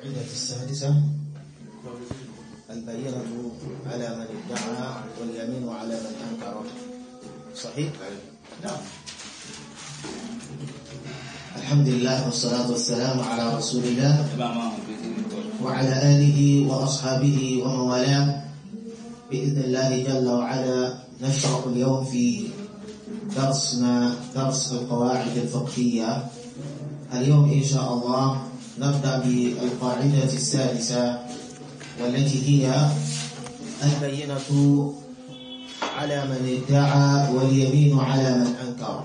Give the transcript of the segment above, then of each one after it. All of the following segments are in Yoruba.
القاعدة السادسة البينة على من ادعى واليمين على من أنكر صحيح؟ نعم الحمد لله والصلاة والسلام على رسول الله وعلى آله وأصحابه ومن والاه بإذن الله جل وعلا نشرع اليوم في درسنا درس القواعد الفقهية اليوم إن شاء الله نبدأ بالقاعدة السادسة والتي هي البينة على من ادعى واليمين على من أنكر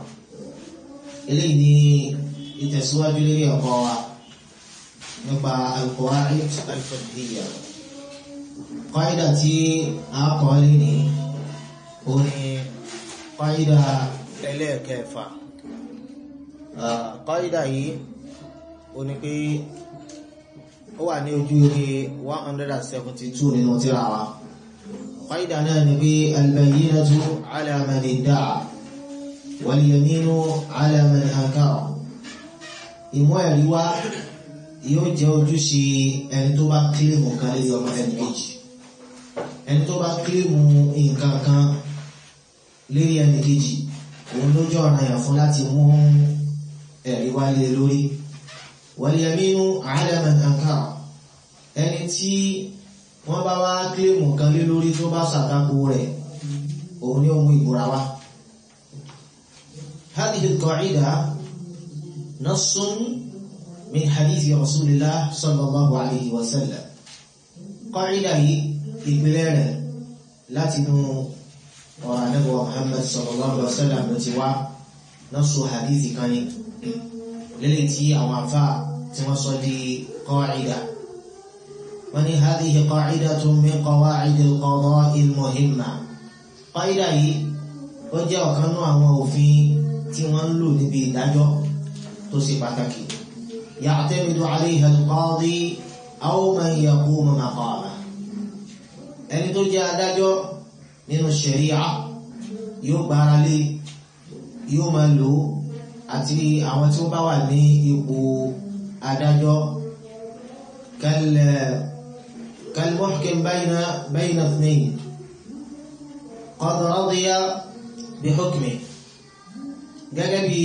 إليه لتسواج لي نبع القواعد الفقهية قاعدة أقولني هنا قاعدة إليك قاعدة yìí ó ní pé ó wà ní ojú rí 172 nínú tírà wa قاعدة náà ni pé البينة على من ادعى واليمين على من أنكر ìmú ẹ̀rí wá yóò jẹ́ ojúṣe ẹni tó bá kílèmù kan lé ọmọ ẹni kejì ẹni tó bá kílèmù nǹkan kan lérí ẹni kejì òun ló jẹ́ ọ̀ràn yàn fún láti mú ẹ̀rí wá lé lórí wal-yaminu ala man ankara ẹni tí wọ́n bá wá kílèmù kan lé lórí tó bá ṣàtakò rẹ̀ òun ni ó mú ìbúra wá. هذه القاعدة نص من حديث رسول الله صلى الله عليه وسلم قاعدة إقبال لا تنو ورنبو محمد صلى الله عليه وسلم نتوى نص حديث كان للتي أو عفاء توصل قاعدة وني هذه قاعدة من قواعد القضاء المهمة قاعدة وجاء كانوا أمو في tí wọ́n ń lò níbi ìdájọ́ tó ṣe pàtàkì ya'tamidu 'alayha al-qadi aw man yaqumu maqama ẹni tó jẹ́ adájọ́ nínú ṣẹ̀ríà yóò gbára lé yóò máa lò àti àwọn tí ó bá wà ní ipò adájọ́ kal-muhkim bayna bayna ithnayn qad radiya bi hukmihi gẹ́gẹ́ bí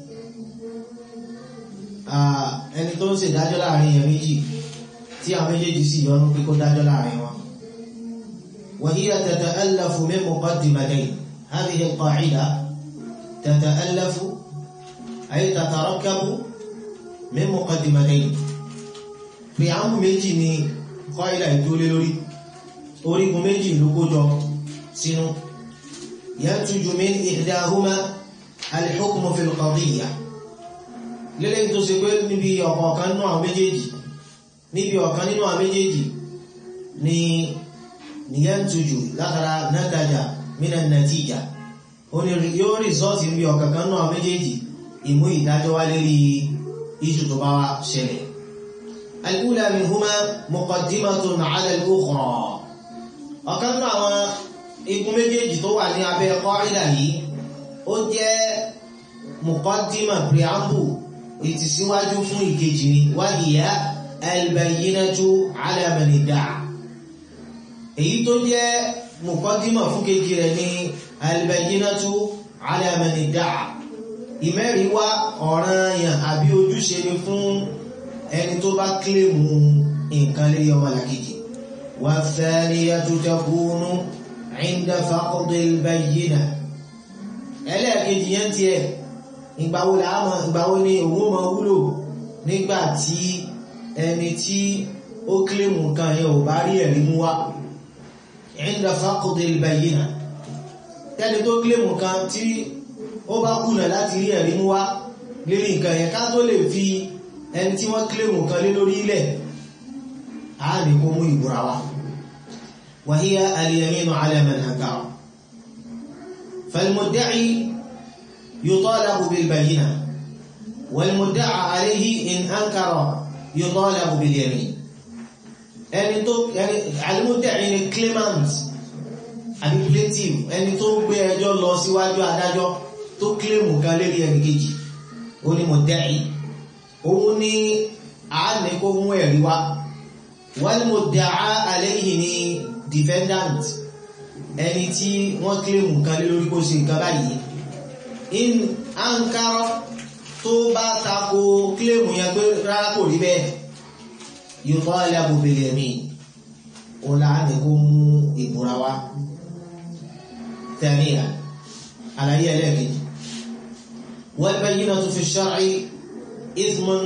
ẹni tó ń ṣe dájọ́ láàrin èèyàn méjì tí àwọn méjèèjì sì yọnu pé kó dájọ́ láàrin wọn وهي تتألف من مقدمتين هذه القاعدة تتألف أي تتركب من مقدمتين في عام méjì ni قاعدة ìdúró lórí orígun méjì ló kójọ sínú ينتج من إحداهما الحكم في القضية lélẹ́yìn tó ṣe pé níbi ọ̀kọ̀ọ̀kan nínú àwọn méjèèjì níbi ọ̀kan nínú àwọn méjèèjì ni níyàntújù látara nátajà mínà nàtíjà yóò rìsọ́ọ̀tì níbi ọ̀kankan nínú àwọn méjèèjì ìmú ìdájọ́ wá lérí iṣu tó bá wá ṣẹlẹ̀ al-ula minhuma muqaddimatun ala al-ukhra ọ̀kan nínú àwọn igun méjèèjì tó wà ní abẹ́ qaida yìí ó jẹ́ muqaddima preamble ìtìsíwájú fún ìkejì ni wáyíyá albayyinatu ala man idda'a èyí tó jẹ́ muqaddima fún kejì rẹ̀ ní albayyinatu ala man idda'a ìmẹ́rin wá ọ̀ranyàn àbí ojúṣe ni fún ẹni tó bá kílèmù nǹkan lé ọmọ làkejì wa thaniyatu takunu inda faqdil bayyina ẹlẹ́ẹ̀kejì yẹn ti ẹ̀ ìgbàwo làámọ̀ ìgbàwo ni òun mọ̀ wúlò nígbà tí ẹni tí ó kílèmù nǹkan yẹn ò bá rí ẹ̀rí mú wá inda faqdil bayyina tẹ́ni tó kílèmù nǹkan tí ó bá kùnà láti rí ẹ̀rí mú wá lérí nǹkan yẹn ká tó lè fi ẹni tí wọ́n kílèmù nǹkan lé lórí ilẹ̀ á ní kó mú ìbúra wá wa hiya al-yaminu ala man ankara فالمدعي يطالب بالبينة والمدعى عليه إن أنكر يطالب باليمين ẹni tó ẹni alimudẹ́rin ni claimant àbí plaintiff ẹni tó gbé ẹjọ́ lọ síwájú adájọ́ tó claim kan lérí ẹni kejì ó ní mudda'i òun ní a ní kó mú ẹ̀rí wá wal mudda'a alayhi ni defendant ẹni tí wọ́n kílèmù kan lé lórí kó ṣe nǹkan báyìí in ankara tó bá tako kílèmù yẹn pé rárá kò rí bẹ́ẹ̀ yutalabu bil yamin òun là á ní kó mú ìbúra wá tẹ̀ríyà àlàyé ẹlẹ́ẹ̀kejì wal bayyinatu fi shar'i ismun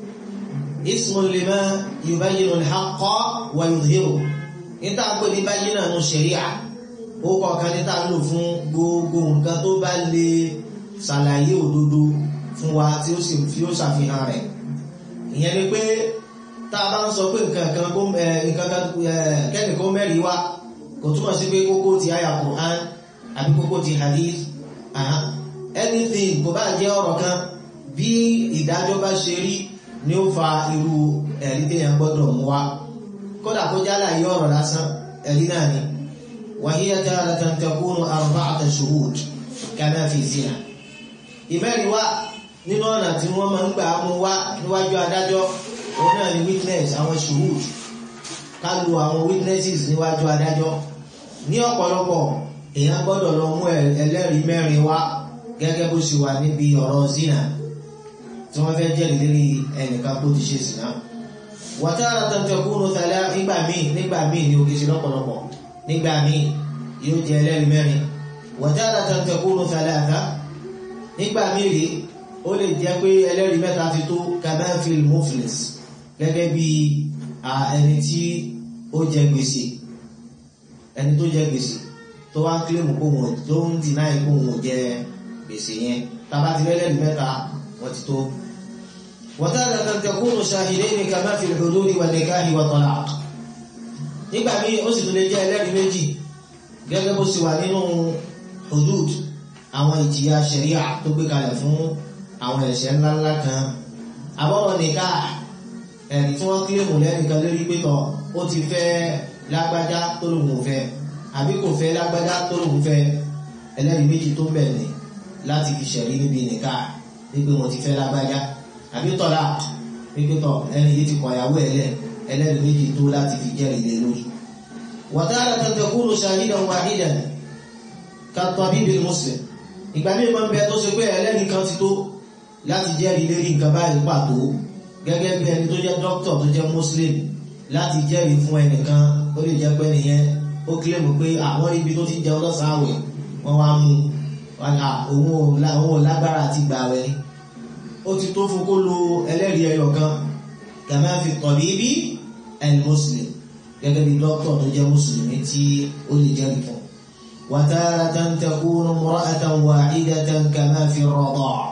ismun lima yubayyinu al-haqqa wa yudhiru níta pé ní bayyina nù ṣẹ̀ríà ó kọ̀ọ̀kan níta lò fún gbogbo nǹkan tó bá lè ṣàlàyé òdodo fún wa tí ó sì fi ó ṣàfihàn rẹ̀ ìyẹn ni pé tá a bá ń sọ pé nǹkan kan kó nǹkan kan kẹ́nìkan mẹ́rin wá kò túmọ̀ sí pé kókó ti àyà Qur'an àbí kókó ti hadith anything kò bá jẹ́ ọ̀rọ̀ kan bí ìdájọ́ bá ṣe rí ni ó fa irú ẹ̀rí téèyàn gbọ́dọ̀ mú wá kódà kó jálà yí ọ̀rọ̀ lásán ẹ̀rí náà ni وهي تارة تكون أربعة شهود كما في زنا ìmẹ́rin wá nínú ọ̀nà tí wọ́n máa ń gbà mú wá níwájú adájọ́ òun náà ni witness àwọn shuhud ká lu àwọn witnesses níwájú adájọ́ ní ọ̀pọ̀lọpọ̀ èèyàn gbọ́dọ̀ lọ mú ẹlẹ́rìí mẹ́rin wá gẹ́gẹ́ bó ṣe wà níbi ọ̀rọ̀ zina tí wọ́n fẹ́ jẹ́rìí lérí ẹnìkan kó ti ṣe zina wàtàrà tantakunu tàlá nígbà míì nígbà míì ni òkè ṣe lọ́pọ̀lọpọ̀ nígbà míì yóò jẹ ẹlẹ́rìí mẹ́rin wàtàrà tantakunu tàlá àká nígbà míì rí ó lè jẹ́ pé ẹlẹ́rìí mẹ́ta ti tó kamanfil muflis gẹ́gẹ́ bí ẹni tí ó jẹ gbèsè ẹni tó jẹ gbèsè tó wá ń kílèmù kó wọn tó ń dìnáì kó wọn jẹ gbèsè yẹn tàbá ti lẹ́lẹ́rìí mẹ́ta wọ́n ti tó وتارة تكون شاهدين كما في الحدود والنكاح والطلاق nígbà míì ó sì tún lè jẹ́ ẹlẹ́rìí méjì gẹ́gẹ́ bó sì wà nínú hudud àwọn ìjìyà ṣẹ̀ríà tó gbé kalẹ̀ fún àwọn ẹ̀ṣẹ̀ ńláńlá kan àbọ̀rọ̀ nìka ẹ̀rí tí wọ́n kílèmù lẹ́nìkan lórí pétọ̀ ó ti fẹ́ lágbájá tó lòun ò fẹ́ àbí kò fẹ́ lágbájá tó lòun fẹ́ ẹlẹ́rìí méjì tó bẹ̀rẹ̀ láti fi ṣẹ̀rí níbi nìka wípé mo ti fẹ́ lágbájá àbí tọ́lá pípẹ́tọ̀ ẹni yìí ti kọ̀ ìyàwó ẹ̀lẹ́ ẹlẹ́rìí méjì tó láti fi jẹ́rìí lé lórí. wàtàrà takunu shahidan wahidan kat-tabibil muslim ìgbà míì máa ń bẹ tó ṣe pé ẹlẹ́rìí kan ti tó láti jẹ́rìí lérí nǹkan báyìí pàtó gẹ́gẹ́ bí ẹni tó jẹ́ dókítà tó jẹ́ muslim láti jẹ́rìí fún ẹnìkan ó lè jẹ́ pé nìyẹn ó kílèmù pé àwọn ibi tó ti jẹun lọ́sàn-án àwẹ̀ wọ́n wá mú òun ò lágbára àti gbàwẹ̀ ni ó ti tó fún kó lo ẹlẹ́rìí ẹyọ kan kàmá fi tabibi al-muslim gẹ́gẹ́ bí dókítà tó jẹ́ mùsùlùmí tí ó lè jẹ́rìí fún. wa taratan takunu imra'atan wahidatan kàmá fi rada'.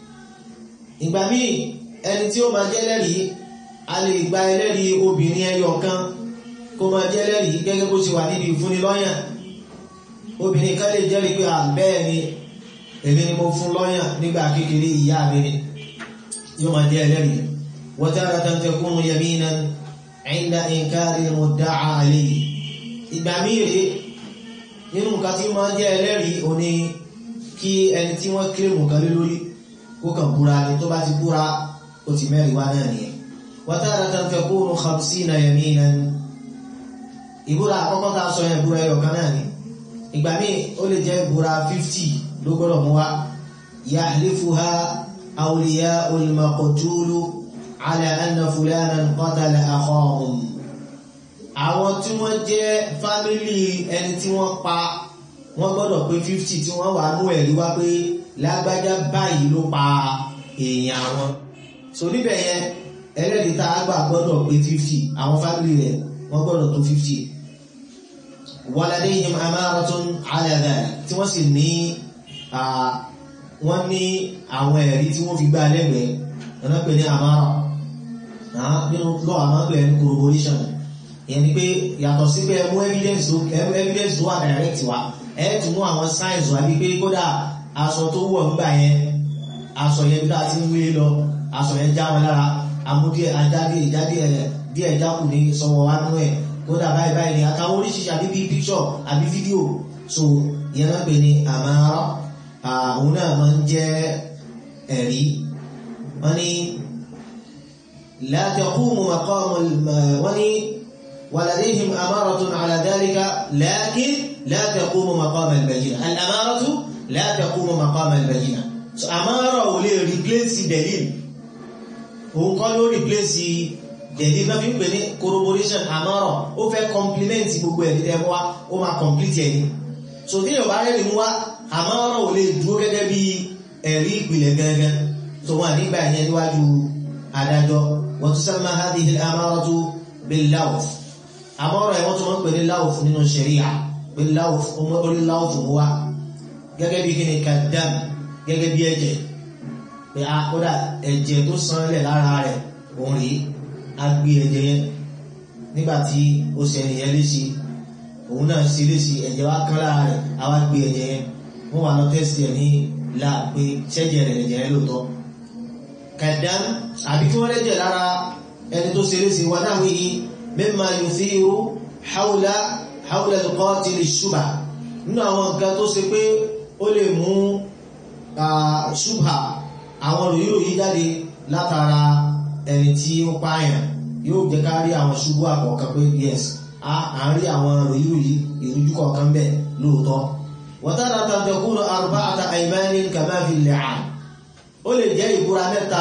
ìgbà míì ẹni tí ó máa jẹ́ lẹ́rìí a lè gba ẹlẹ́rìí obìnrin ẹyọ kan kó máa jẹ́ lẹ́rìí gẹ́gẹ́ bó ṣe wà níbi ìfúnni lọ́yàn obìnrin kan lè jẹ́rìí pé àbẹ́ẹ̀ ni èmi ni mo fún lọ́yàn nígbà kékeré ìyá mi ni yóò máa jẹ́ ẹlẹ́rìí وتارة تكون يمينا عند إنكار المدعى عليه ìgbà míì rèé nínú nǹkan tí máa ń jẹ́ ẹlẹ́rìí ò ní kí ẹni tí wọ́n kílèmù kan lé lórí kó kàn búra ni tó bá ti búra ó ti mẹ́rin wá náà nìyẹn وتارة تكون خمسين يمينا ìbúra àkọ́kọ́ tá a sọ yẹn búra ẹyọ kan náà ni ìgbà míì ó lè jẹ́ ìbúra fifty ló gbọ́dọ̀ mú wa يحلفها أولياء المقتول على أن فلانا قتل أخاهم àwọn tí wọ́n jẹ́ fámílì ẹni tí wọ́n pa wọ́n gbọ́dọ̀ pé fifty tí wọ́n wà mú ẹ̀rí wá pé lágbájá báyìí ló pa èèyàn wọn so níbẹ̀ yẹn ẹlẹ́rìí tá a gbà gbọ́dọ̀ pé fifty àwọn fámílì rẹ̀ wọ́n gbọ́dọ̀ tó fifty waladayhim amaratun ala dhalik tí wọ́n sì ní wọ́n ní àwọn ẹ̀rí tí wọ́n fi gbá lẹ́gbẹ̀ẹ́ ọ̀nà pè ní àmárà nínú lọ àmá pè ní corroboration ìyẹn ni pé yàtọ̀ sí pé ẹmú evidence tó evidence tó wà direct wa ẹ tún mú àwọn signs wà bí pé kódà aṣọ tó wọ̀ nígbà yẹn aṣọ yẹn bí dáa ti ń wé lọ aṣọ yẹn já wọn lára amú díẹ̀ ajáde ìjáde ẹ̀ díẹ̀ jákù ní sọ̀wọ́ wa nú ẹ̀ kódà báyìí báyìí ni àtàwọn oríṣiríṣi àbí bí picture àbí fídíò so ìyẹn náà pè ní àmárà òun náà máa ń jẹ́ ẹ̀rí wọ́n ní la taqumu maqamu wọ́n ní ولديهم أمارة على ذلك لكن لا تقوم مقام البينة الأمارة لا تقوم مقام البينة so أمارة ò lè replace دليل òun kọ́ ló replace dẹ̀lí náà fi ń pè ní corroboration àmọ́rọ̀ ó fẹ́ compliment gbogbo ẹ̀rí tẹ́ wá ó máa complete ẹ̀rí so tí yorùbá rẹ̀ mú wá àmọ́rọ̀ ò lè dúró gẹ́gẹ́ bí ẹ̀rí ìpìlẹ̀ gẹ́gẹ́ tó wà nígbà yẹn níwájú adájọ́ wọ́n tún sábà hadhihi al-amaratu bil-lawf àmọ́rọ̀ ẹ̀ wọ́n tún wọ́n pè ní lawf nínú ṣẹ̀ríà pé lawf orí lawf mú wá gẹ́gẹ́ bí kíni kadam gẹ́gẹ́ bí ẹ̀jẹ̀ pé a kódà ẹ̀jẹ̀ tó sanlẹ̀ lára rẹ̀ òun rèé a gbé ẹ̀jẹ̀ yẹn nígbàtí ó ṣe ẹnìyẹn léṣe òun náà ṣe léṣe ẹ̀jẹ̀ wá kán lára rẹ̀ a wá gbé ẹ̀jẹ̀ yẹn wọ́n wà lọ tẹ́sítì ẹ̀ ní là pé ṣẹ́jẹ̀ rẹ̀ ẹ̀jẹ̀ yẹn lóòótọ́ kàdán àbí kí wọ́n lẹ́jẹ̀ lára ẹni tó ṣe léṣe wà náà wíyí mimma yuthiru hawla hawla al-qatil ash-shubha nínú àwọn nǹkan tó ṣe pé ó lè mú ṣubha àwọn ròyìnròyìn jáde látara ẹni tí ó pààyàn yóò jẹ́ ká rí àwọn ṣubú àkọ́kọ́ pé yes a ń rí àwọn ròyìnròyìn ìrújú kọ̀ọ̀kan bẹ́ẹ̀ lóòótọ́ wọ́tàdà tàbíkúrò arba'ata aymanin kama fi li'an ó lè jẹ́ ìbúra mẹ́ta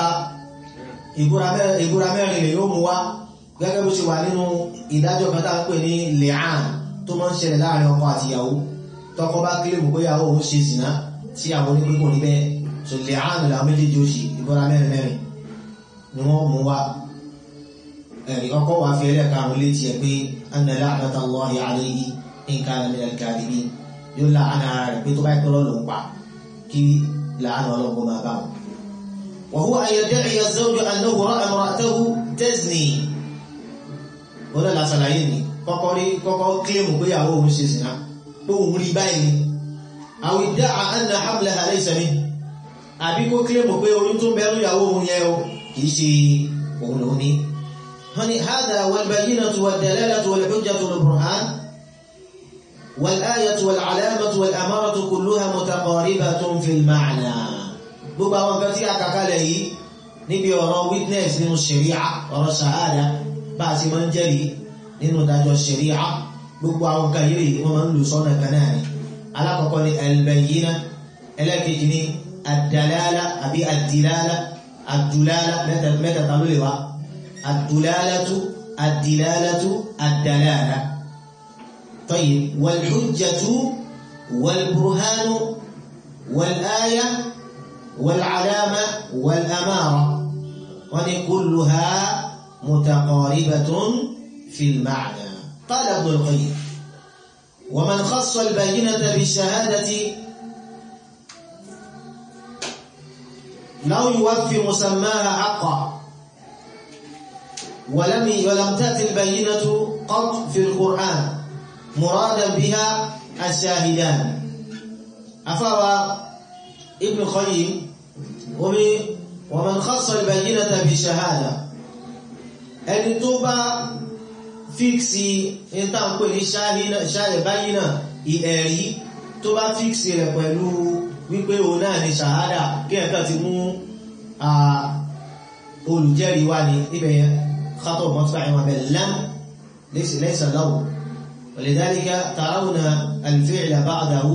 ìbúra mẹ́rin lè yóò mú wá gẹ́gẹ́ bó ṣe wà nínú ìdájọ́ kan tá ń pè ní li'an tó máa ń ṣẹlẹ̀ láàrin ọkọ àti ìyàwó tọkọ bá kílèmù pé ìyàwó òun ṣe zìnà tí àwọn onípínkù ní bẹ́ẹ̀ so li'an làwọn méjèèjì ó ṣe ìbúra mẹ́rin mẹ́rin ni wọ́n mú wá ẹ̀rí ọkọ̀ wà fi ẹlẹ́karùn létí ẹ̀ pé anna la'nata Allahi alayhi in kana min al-kadhibin yóò láàánà rẹ̀ pé tó bá ìpẹ́rọ ló ń pa kí láàánà ọlọ́gbọ́n máa bá wọn. wa huwa an yadda'iya az-zawju annahu ra'a imra'atahu tazni ó lọ́la ṣàlàyé ni kọ́kọ́ rí kọ́kọ́ kílèmù pé ìyàwó òun ṣe sìnà pé òun rí báyìí ni aw idda'a anna hamlaha laysa minhu àbí kó kílèmù pé oyún tó bẹ̀rù ìyàwó òun yẹ o kìí ṣe òun lòun ní هني هذا والبينة والدلالة والحجة والبرهان والآية والعلامة والأمارة كلها متقاربة في المعنى gbogbo àwọn nǹkan tí a kàkálẹ̀ yìí níbi ọ̀rọ̀ witness nínú ṣẹ̀ríà ọ̀rọ̀ ṣàhádà bá a ti máa ń jẹ́rìí nínú ìdájọ́ ṣẹ̀ríà gbogbo àwọn nǹkan yìí wọ́n máa ń lò sọ́nà kan náà ni alákọ̀ọ́kọ́ ni al-bayyina ẹlẹ́kejì ni ad-dalala àbí ad-dilala ad-dulala mẹ́ta ló lè wá الدلالة الدلالة الدلالة طيب والحجة والبرهان والآية والعلامة والأمارة ولكلها متقاربة في المعنى قال ابن القيم ومن خص البينة بالشهادة لو يوفي مسماها حقا ولم ولم تأتي البينة قط في القرآن مرادا بها الشاهدان أفوى ابن القيم ومن خص البينة بالشهادة ẹni tó bá fíksì ìtànkù ní ṣáàlẹ̀ báyìí ìẹ̀rí tó bá fíksì rẹ̀ pẹ̀lú wípé òun náà ni ṣàhádà kí ẹ̀kọ́ ti mú olùjẹ́rìí wá ní ibẹ̀ yẹn خطأ مطبع بل لم ليس ليس له ولذلك ترون الفعل بعده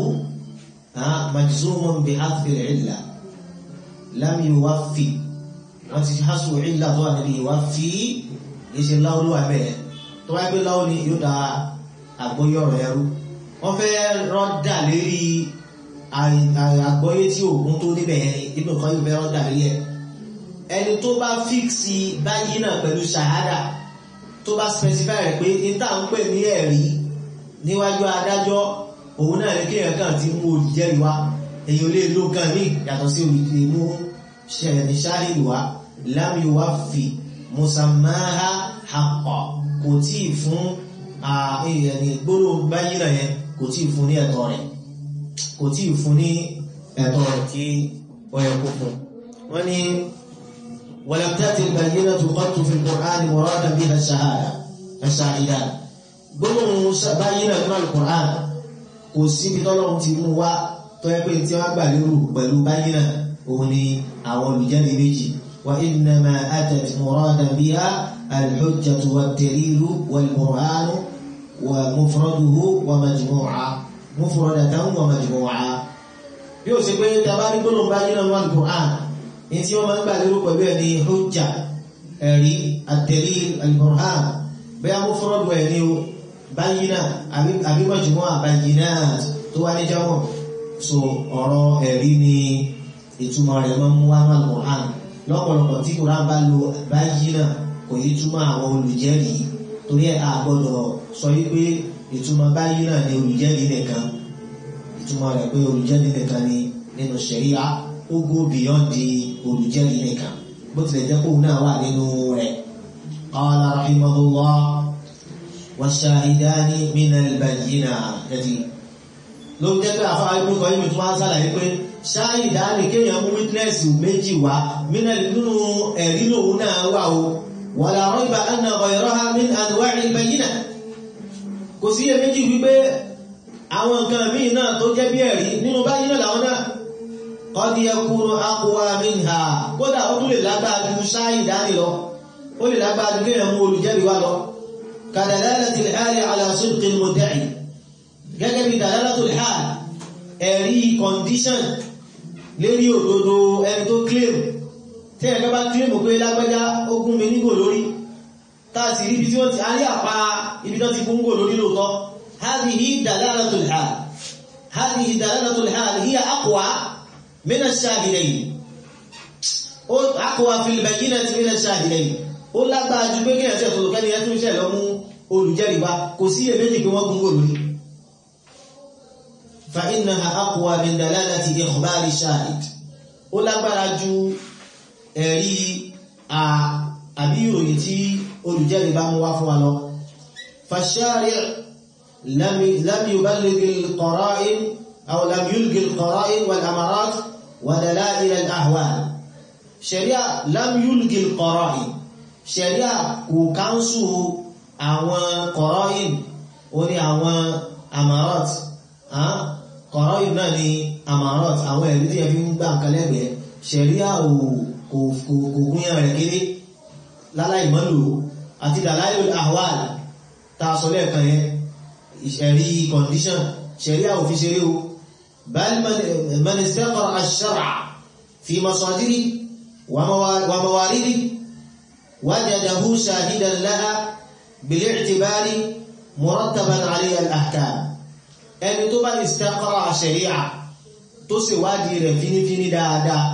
مجزوم بحذف العلة لم يوفي وتحسب علة ظن يوفي ليس الله له به tó wáyé pé láwọn ni yóò da àgbọ́yé ọ̀rọ̀ ẹrú wọ́n fẹ́ rọ́dà lérí àgbọ́yé tí òògùn tó níbẹ̀ yẹn ibùdó kan yóò fẹ́ rọ́dà lérí ẹ̀ ẹni tó bá fíksì báyìí náà pẹ̀lú ṣàhádà tó bá specify rẹ̀ pé ìta ń pè ní ẹ̀rí níwájú adájọ́ òun náà ní kíyàn kan ti mú olùjẹ́rìí wá èyí ò lè ló kan ní yàtọ̀ sí olùjẹ́rìí mú ṣẹ̀rẹ̀ ṣáhìrì wá lam yuwaffi musammaha haqqa kò tí ì fún ẹni gbóró báyìí náà yẹn kò tí ì fún ní ẹ̀tọ́ rẹ̀ kò tí ì fún ní ẹ̀tọ́ rẹ̀ tí ó yẹ kó fún wọ́n ní ولم تأتي البينة قط في القرآن مرادا بها الشهادة الشاهدان gbólóhùn báyínà nínú alukur'an kò síbi tọ́lọ́run ti mú wá tó yẹ pé tí wọ́n gbà lérò pẹ̀lú báyínà òun ni àwọn olùjẹ́rìí méjì وإنما أتت مرادا بها الحجة والدليل والبرهان ومفرده ومجموعة مفردة ومجموعة yóò ṣe pé tabari gbọ́nà bá yínà wọn Al-Qur'an ní tí wọ́n máa ń gbà lérò pẹ̀lú ẹ̀ ní hujja ẹ̀rí ad-dalil al-burhan bẹ́ẹ̀ mufrad ẹ̀ ní o bayyina àbí majmu'a bayyinat tó wá ní jámọ̀ so ọ̀rọ̀ ẹ̀rí ni ìtumọ̀ rẹ̀ máa ń mú wá ní Al-Qur'an lọ́pọ̀lọpọ̀ tí Qur'an bá lo bayyina kò yí túmọ̀ àwọn olùjẹ́rìí torí ẹ̀ àgbọ̀dọ̀ sọ wípé ìtumọ̀ bayyina ni olùjẹ́rìí nìkan ìtumọ̀ rẹ̀ pé olùjẹ́rìí nìkan ni nínú ṣẹ̀ríà ó go beyond di olùjẹ́rìí nìkan bó tilẹ̀ jẹ́ kóun náà wà nínú rẹ̀ qala rahimahullah washahidani minal bayyinati ló jẹ́ pé àfáà ibùdó kan yìí tó máa ń sàlàyé pé ṣáhìdáni kéèyàn mú witness méjì wá nínú ẹ̀rí lòun náà wà o wala rayba anna ghayraha min anwa'il bayyina kò sí iyèméjì wípé àwọn nǹkan míì náà tó jẹ́ bí ẹ̀rí nínú báyìí náà làwọn náà qad yakunu aqwa minha kódà ó tún lè lágbára ju ṣáhìdáni lọ ó lè lágbára ju kéèyàn mú olùjẹ́rìí wá lọ kadalalatil hali ala sidqil mudda'i gẹ́gẹ́ bí dalalatul hal ẹ̀rí condition lérí òdodo ẹni tó claim tí ẹ̀kẹ́ bá claim pé lágbẹ́já ó gún mi nígò lórí táàsì rí ibi tí wọ́n ti alẹ́ àpá ibi tó ti gún gò lórí lóòtọ́ hadhihi dalalatul hal hadhihi dalalatul hal hiya aqwa min ash-shahidayn ó aqwa fil bayyinati min ash-shahidayn ó lágbára ju pé kí ẹ̀sẹ̀ tó lókẹ́ni ẹ̀ tún ṣẹ̀ lọ mú olùjẹ́rìí wá kò sí iyèméjì pé wọ́n gún gò lórí فإنها أقوى من دلالة إخبار الشاهد ó lágbára ju ẹ̀rí àbí ìròyìn tí olùjẹ́rìí bá mú wá fún wa lọ فالشارع لم يبلغ القرائن أو لم يلغي القرائن والأمارات ودلائل الأهوال شريعة لم يلغي القرائن شريعة kò káńsù àwọn qara'in ó ní àwọn amarat kọ̀rọ̀ yìí náà ni amarot àwọn ẹ̀rí tí ẹ fi ń gbà nǹkan lẹ́gbẹ̀ẹ́ ṣẹ̀ríà kò gúnyàn rẹ̀ kéré láláì mọ́lò àti dàláìlò ahwal ta sọ lẹ́ẹ̀kan yẹn ìṣẹ̀rí condition ṣẹ̀ríà ò fi ṣeré o bal man istaqara ash-shar'a fi masadiri wa mawaridi wajadahu shahidan laha bil-i'tibari murattaban 'alayha al-ahkam ẹni tó bá istaqra ṣẹ̀ríà tó sì wádìí rẹ̀ fínífíní dáadáa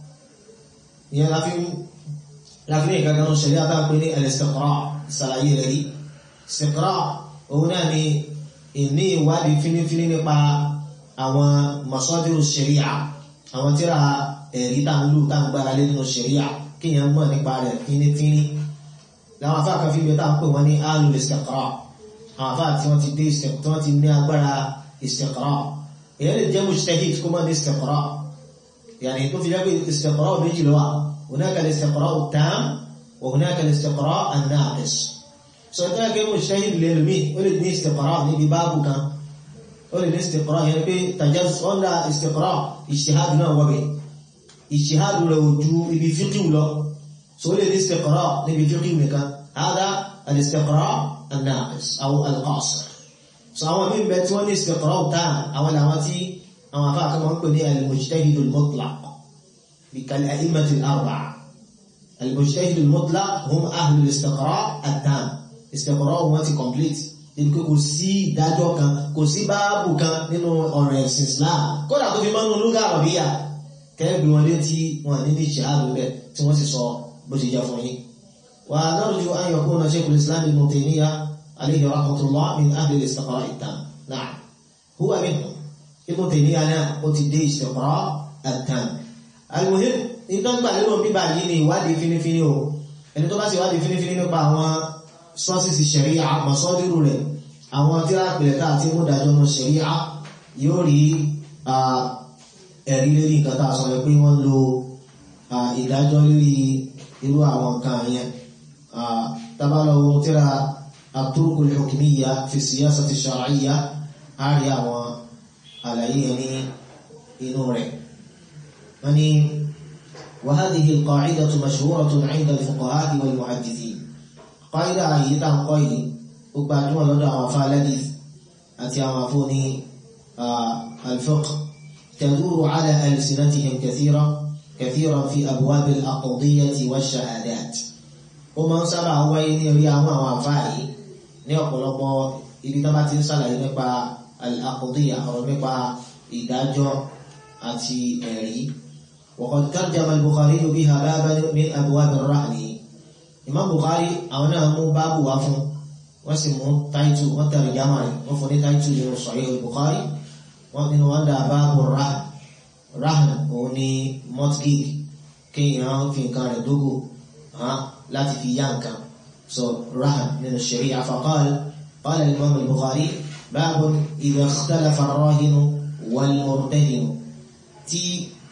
ìyẹn láfí ní ìkankanú ṣẹ̀ríà bá pè ní al-istiqra ìsàlàyé rẹ̀ rí istiqra òun náà ni ìní ìwádìí fínífíní nípa àwọn masadiru ṣẹ̀ríà àwọn tíra ẹ̀rí táwọn tá ń gbára lé nínú ṣẹ̀ríà kíyàn mọ̀ nípa rẹ̀ fínífíní láwọn afáàkan fi bẹ táwọn pè wọ́n ní alul istiqra àwọn afáà tí wọ́n ti dé tí wọ́n ti ní agbára استقراء يعني ده مجتهد كما الاستقراء يعني يكون في جاب الاستقراء بيجي لوا هناك الاستقراء التام وهناك الاستقراء الناقص سواء كان مجتهد للمي ولد ني استقراء ني ببابو كان ولد استقراء يعني في تجاوز ولا استقراء اجتهاد هنا وبي اجتهاد لو جو بفقه ولا سواء الاستقراء ني بفقه كان هذا الاستقراء الناقص او القاصر so àwọn míì bẹ tí wọ́n ní istiqra tán àwọn làwọn tí àwọn afá kan wọ́n pè ní al-mujtahid al-mutlaq bí kal-a'immat al-arba'a al-mujtahid al-mutlaq hum ahlu al-istiqra at-tam istiqra wọn ti complete níbi pé kò sí ìdájọ́ kan kò sí báàbù kan nínú ọ̀rọ̀ ẹ̀sìn Islam kódà tó fi máa ń nu lugha arabiyya kẹ́ẹ̀bì wọn létí wọn ní ní ìṣàlù bẹ́ẹ̀ tí wọ́n sì sọ bó ṣe jẹ́ fún yín wa narju an yakuna shaykhul islam ibn Taymiyyah عليه رحمة الله من أهل الاستقراء التام نعم هو منهم ابن تيمية أنا قلت دي استقراء التام المهم ìtọ́ gbà lérò bíbà yìí ni ìwádìí fínífíní o ẹni tó bá sì wádìí fínífíní nípa àwọn sọ́ọ̀sìsì ṣẹ̀ríà àmọ̀sọ́dúrú rẹ̀ àwọn tíra pẹ̀lẹ́ta àti múdájọ́ ọmọ ṣẹ̀ríà yóò rí ẹ̀rí lérí nǹkan tá a sọ pé wọ́n lo ìdájọ́ lérí irú àwọn nǹkan yẹn tábàlọ́wọ́ tíra الطرق الحكمية في السياسة الشرعية أريا وعلى يعني إنوري يعني وهذه القاعدة مشهورة عند الفقهاء والمحدثين قاعدة عيدة قوي وبعدما لدى وفاء الحديث أتي وفوني آه الفقه تدور على ألسنتهم كثيرا كثيرا في أبواب الأقضية والشهادات ومن سبع وين يريا وفائي ní ọ̀pọ̀lọpọ̀ ibi tó bá ti ń ṣàlàyé nípa al-aqdiyya ọ̀rọ̀ nípa ìdájọ́ àti ẹ̀rí وقد ترجم البخاري بها بابا من أبواب الرهن Imam Bukhari àwọn náà mú báàbù wá fún wọ́n sì mú táìtù wọ́n tẹ̀lé jámà rẹ̀ wọ́n fún ní táìtù nínú Sahih al-Bukhari wọ́n nínú wọ́n dà báàbù rahn rahn òun ni mortgage kéèyàn fi nǹkan rẹ̀ dógò láti fi yá nǹkan so rahn nínú sharia faqal qala al-Imam al-Bukhari báàbù idha ikhtalafa ar-rahinu wal-murtahinu tí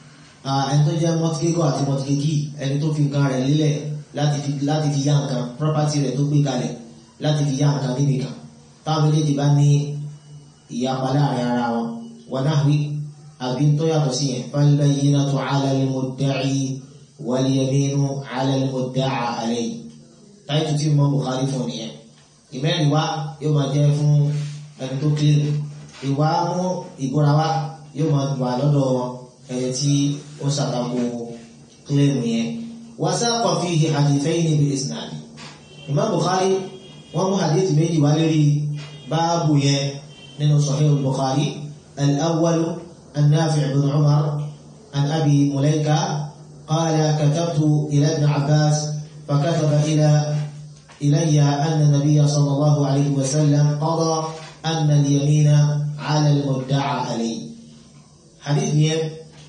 ẹni tó jẹ́ mortgage àti mortgagee ẹni tó fi nǹkan rẹ̀ lílẹ̀ láti fi láti fi yá nǹkan property rẹ̀ tó gbé kalẹ̀ láti fi yá nǹkan níbi kan táwọn méjèèjì bá ní ìyapa láàrin ara wọn wọn náà wí àbí tó yàtọ̀ sí yẹn fal-bayyinatu 'ala al-mudda'i wal-yaminu 'ala al-mudda'a alayhi táìtù tí mo Bukhari fún nìyẹn ìmẹ́rin wá yóò máa jẹ́ fún ẹni tó kílè ìwà mú ìbúra wá yóò máa wà lọ́dọ̀ ẹni tí ó ṣàtàkù kílèmù yẹn وساق فيه حديثين بالإسناد إمام بخاري ومو حديث méjì wá lórí báàbù yẹn nínú صحيح البخاري الأول النافع بن عمر عن أبي مليكة قال كتبت إلى ابن عباس فكتب إلى إلي أن النبي صلى الله عليه وسلم قضى أن اليمين على المدعى عليه حديث يم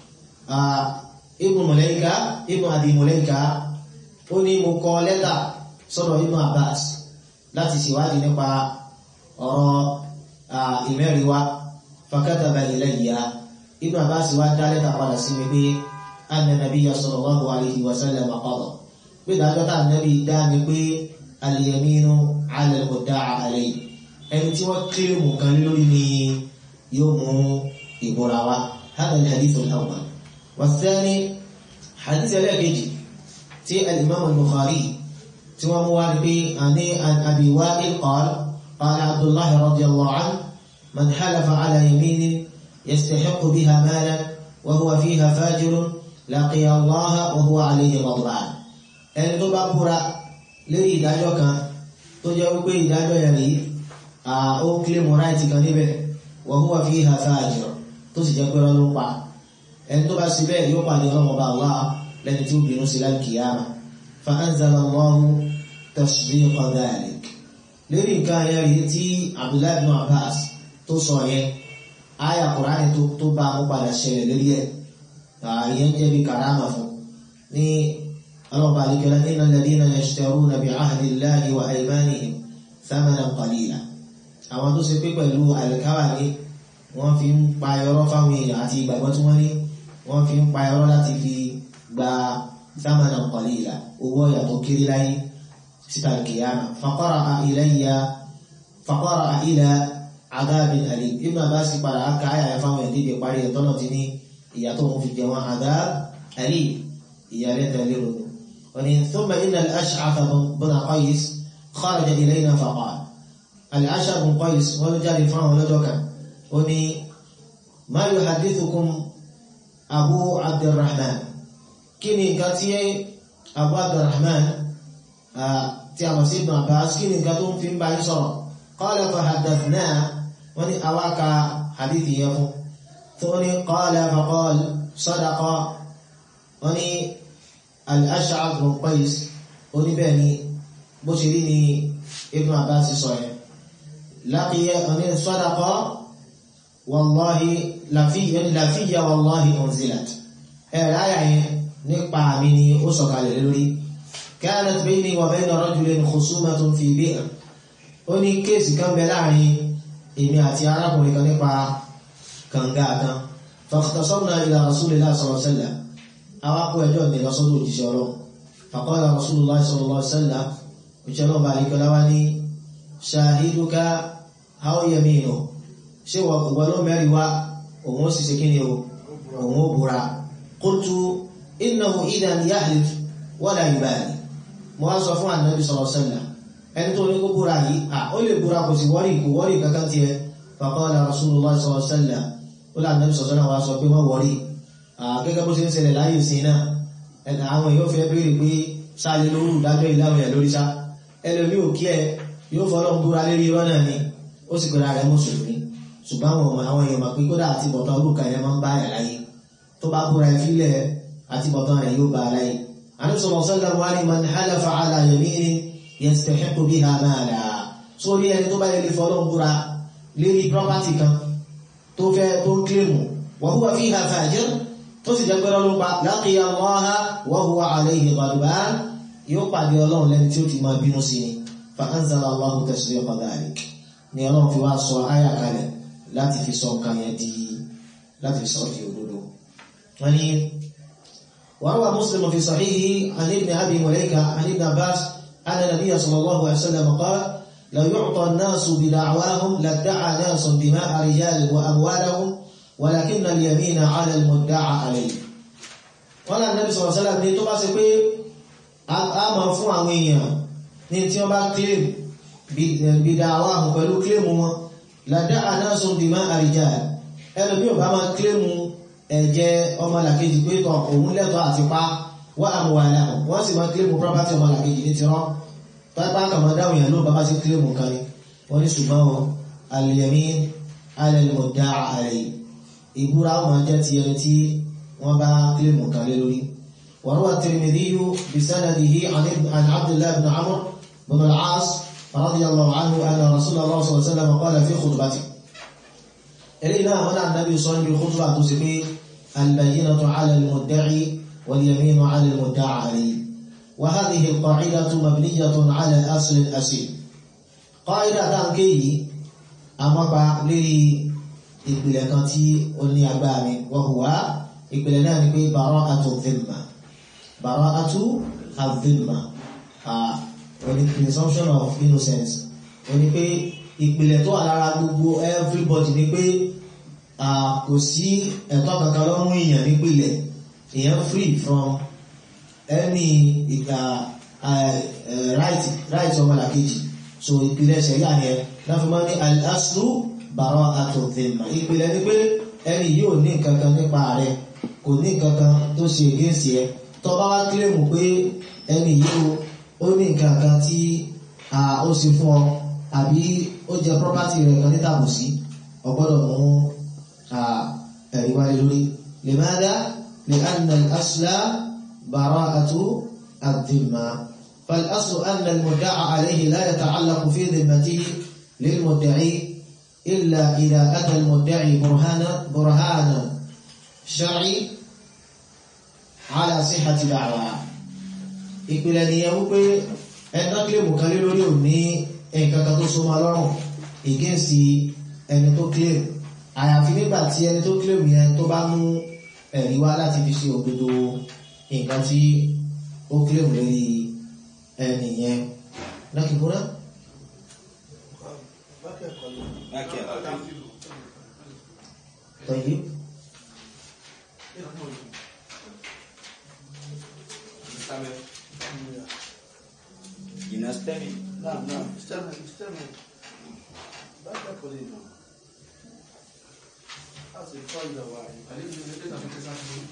آه ibnu mọ̀lẹ́ka ibnu adi mọ̀lẹ́ka ó ní mo kọ lẹ́tà sọ́dọ̀ ibnu abbas láti ṣèwádìí nípa ọ̀rọ̀ ìmẹ́rin wa fakataba ilayya ibnu abbas wá dá lẹ́tà padà sí mi pé anna nabiyya sallallahu alayhi wa sallam qada pé dájọ́ tá nàbí dá mi pé al-yaminu ala al-mudda'a alayhi ẹni tí wọ́n kílèmù kan lórí ni yóò mú ìbúra wa hada al-hadith al-awwal والثاني حديث الاكيجي تي الامام البخاري تي موالبي اني عن ابي وائل قال قال عبد الله رضي الله عنه من حلف على يمين يستحق بها مالا وهو فيها فاجر لقي الله وهو عليه غضبان ẹni tó bá búra lórí ìdájọ́ kan tó jẹ́ wípé ìdájọ́ yẹn rí ó kílèmù ráìtì kan níbẹ̀ wa huwa fiha fajir tó sì jẹ́ pé rán ló pa ẹni tó bá sí bẹ́ẹ̀ yóò pàdé ọlọ́mọ bá Allah lẹ́ni tí ó bínú sí láìkìyàmà fa anzala Allahu tasdiqa dhalik lórí nǹkan yẹn rí tí Abdullahi ibn Abbas tó sọ yẹn àyà Kùránì tó bá mú padà ṣẹlẹ̀ lórí ẹ̀ ìyẹn jẹ́ bí karama fún ní ọlọ́mọ bá alikẹ́lá innal ladhina yashtaruna bi ahdi Allahi wa aymanihim thamanan qalila àwọn tó ṣe pé pẹ̀lú àlìkáwà ní wọ́n fi ń pa ẹ̀rọ fáwọn èèyàn àti ìgbàgbọ́ tí wọ́n ní wọ́n fi ń pa ẹ̀rọ láti fi gba sámánà qalila owó ọ̀yà tó kéré láyé síta kìyàmà faqara'a ilayya faqara'a ila adhabin alim Ibn Abbas padà aka àyà ẹ̀ fáwọn ẹ̀dí ìdè parí ẹ̀tọ́ náà ti ní ìyà tó ń fi jẹ wọn adhab alim ìyà rẹ̀ tẹ̀lé ronú. wọ́n ní thumma inna al-Ash'ath bin Qais kharaja ilayna faqala al-Ash'ath bin Qais wọ́n ló jáde fáwọn ọlọ́jọ́ kan ó ní ma yuhaddithukum abu abdulrahman kí ni nǹkan tí abu abdulrahman tí a mọ̀ sí ibn abbas kí ni nǹkan tó ń fi ń bá yín sọ̀rọ̀ qala fa haddathna wọ́n ní awaka hadithi yẹn fún tó ní qala fa qala sadaqa wọ́n ní al-ash'ath bin qais ó ní bẹ́ẹ̀ ni bó ṣe rí ni ibn abbas sọ yẹn laqiya wọ́n ní sadaqa wallahi lafiya wallahi unzilat ẹ̀rọ ayà yẹn nípa mi ni ó sọ̀kalẹ̀ lórí kanat bayni wa bayna rajulin khusumatun fi bi'r ó ní kéèsì kan bẹ láàrin èmi àti arákùnrin kan nípa kànga kan fakhtasamna ila rasulillahi sallallahu alaihi wasallam àwọn akó ẹjọ́ ní lọ́sọ́dọ̀ òjíṣẹ́ ọlọ́run faqala rasulullahi sallallahu alaihi wasallam òjíṣẹ́ ọlọ́run bá àríkọlá wá ní shahiduka aw yaminu ṣé wọ́n ló mẹ́rin wá òun ó sì ṣe kí ni o òun ó búra qultu innahu idan yahlif wala yubali mo wá sọ fún ànábì sallallahu alaihi wasallam ẹni tó ní kó búra yìí à ó lè búra kò sí wọ́rí kò wọ́rí kankan tiẹ̀ faqala rasulullah sallallahu alaihi wasallam ó lè ànábì sallallahu alaihi wasallam wá sọ pé wọ́n wọ́rí gẹ́gẹ́ bó ṣe ń ṣẹlẹ̀ láyé sí náà ẹ̀nà àwọn èèyàn fẹ́ béèrè pé sáàlẹ̀ lórí ìdájọ́ ìlànà ẹ̀ lórí sá ẹlòmí ò kí ẹ yóò fọ́lọ́ búra lérí irọ́ náà ni ó sì gbéra rẹ̀ mùsùlùmí ṣùgbọ́n àwọn àwọn èèyàn mọ̀ pé kódà àti bọ̀tán olùkà yẹn máa ń bá yà láyé tó bá búra ẹ fílẹ̀ àti bọ̀tán rẹ̀ yóò bá láyé. àdúsọ̀rọ̀ sọ́lá wa ni man halafa ala yaminin yastahiqu biha mala sórí ẹni tó bá yẹ lè fọ́lọ́ búra lérí property kan tó fẹ́ tó ń kílèmù wa huwa fiha fajir tó sì jẹ́ pé lọ́lọ́ pa laqiya Allaha wa huwa alayhi ghadban yóò pàdé ọlọ́run lẹ́ni tí ó ti máa bínú sí ni fa anzala Allahu tasriqa dhalik ni ọlọ́run fi wá sọ áyà kalẹ̀ láti fi sọ nǹkan yẹn di láti fi sọ di òdodo wọ́n ní وروى مسلم في صحيحه عن ابن ابي مليكه عن ابن عباس ان النبي صلى الله عليه وسلم قال لو يعطى الناس بدعواهم لادعى ناس دماء رجال واموالهم ولكن اليمين على المدعى عليه قال النبي صلى الله عليه وسلم ní tó bá ṣe pé a máa fún àwọn èèyàn ní tí wọ́n bá claim bid'awahum pẹ̀lú claim wọn ládàá náà sún dìmá àríjà ẹlòmí ò bá máa kílèmù ẹ̀jẹ̀ ọmọlàkejì pé tọ òun lẹ́tọ̀ọ́ àti pa wá àmúwàlá wọ́n sì máa kílèmù property ọmọlàkejì ní tirọ́ pápá kàmá dáhùn yẹn ló bá bá sí kílèmù kan ni wọ́n ní ṣùgbọ́n wọn al-yamin ala al-mudda'a alayhi ìbúra wọn jẹ́ ti ẹni tí wọ́n bá kílèmù kan lé lórí وروى الترمذي بسنده عن عبد الله بن عمرو بن العاص رضي الله عنه أن رسول الله صلى الله عليه وسلم قال في خطبته إلينا هنا النبي صلى الله عليه وسلم خطبة تسقي البينة على المدعي واليمين على المدعى عليه وهذه القاعدة مبنية على أصل الأصيل قاعدة تنكي أمبا لي ìpìlẹ̀ kan tí ó ní agbára mi wọ́n hùwá ìpìlẹ̀ náà ni pé bara'atu dhimma bara'atu adh-dhimma wọ́n ní presumption of innocence wọ́n ní pé ìpìlẹ̀ tó wà lára gbogbo everybody ni pé kò sí ẹ̀tọ́ kankan lọ́rùn èèyàn nípìlẹ̀ èèyàn free from any right right ọmọlàkejì so ìpìlẹ̀ ṣẹ̀yà ni ẹ láti máa ní al-aslu bara'atu dhimma ìpìlẹ̀ ni pé ẹni yóò ní nǹkan kan nípa rẹ̀ kò ní nǹkan kan tó ṣe against ẹ tó bá wá kílèmù pé ẹni yìí ó ní nǹkan kan tí ó ṣe fún ọ àbí ó jẹ property rẹ̀ kan nítàbù sí ọgbọ́dọ̀ mú ẹ̀rí wáyé lórí limadha li'anna al-asla bara'atu ad-dhimma fal-aslu anna al-mudda'a alayhi la yata'allaqu fi dhimmatihi lil-mudda'i illa idha ata al-mudda'i burhana burhana shar'i ala sihhati da'wa ìpìlẹ̀ nìyẹn wípé ẹ̀dá kílèmù kan lé lórí òní nǹkan kan tó so máa lọ́rùn against ẹni tó claim àyàfi nígbà tí ẹni tó claim yẹn tó bá mú ẹ̀rí wá láti fi ṣe òdodo nǹkan tí ó claim lórí ẹni yẹn lákìkúrá. طيب ينستمع نعم نعم استمع استمع بعد قليلا أصل قاعدة واحدة